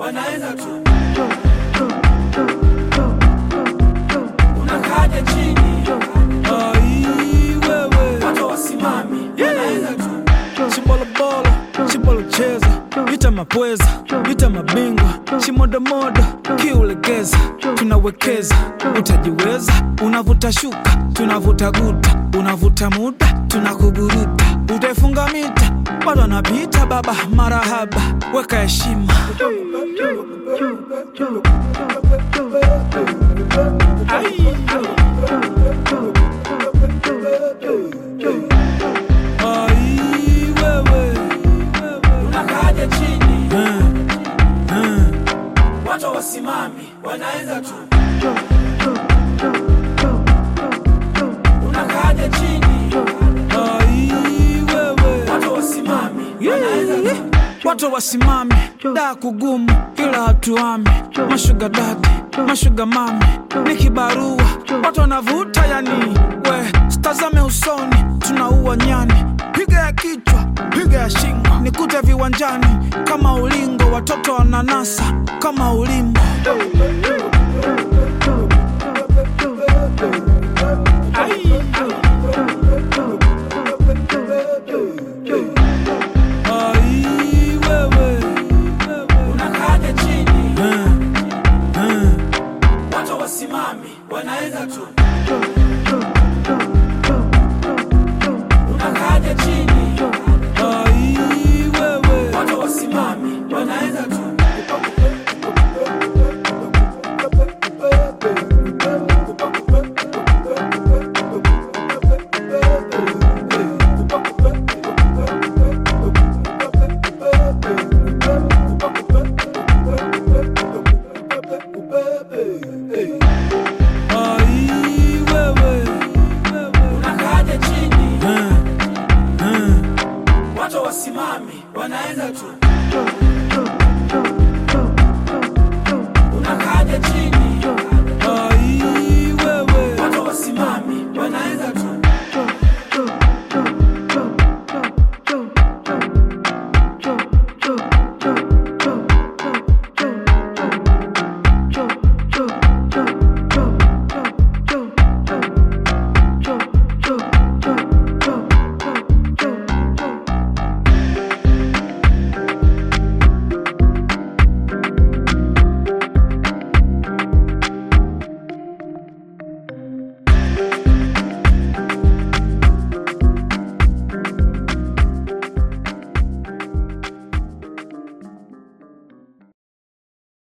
wanaenda tu. Unakaja chini, Ai, wewe watu wasimami, wanaenda tu. Shimbolobolo, shimbolocheza Vita mapweza, vita mabingwa Shimodomodo, kiulegeza Tunawekeza, utajiweza Unavuta shuka, tunavuta guta Unavuta muda, tunakuburuta Utaifunga mita, bado anapita baba Marahaba, weka heshima Ai, wewe Unakaja chini, Eh, eh. watu wasimami, wanaenda tu. Unakaja chini, Ai, wewe watu wasimami, wanaenda tu. watu wasimame daa kugumu ila hatuame mashuga dadi mashuga mame ni kibarua watu wanavuta yani we stazame usoni tunaua nyani piga ya kichwa piga ya shingo nikute viwanjani kama ulingo watoto wananasa kama ulimbo Ai, wewe Unakaja chini, Eh, eh. watu wasimami, wanaenda tu. Unakaja chini, Ai, wewe watu wasimami, wanaenda tu. Ai, wewe Unakaja chini, Eh, eh. watu wasimami, wanaenda tu. Unakaja chini,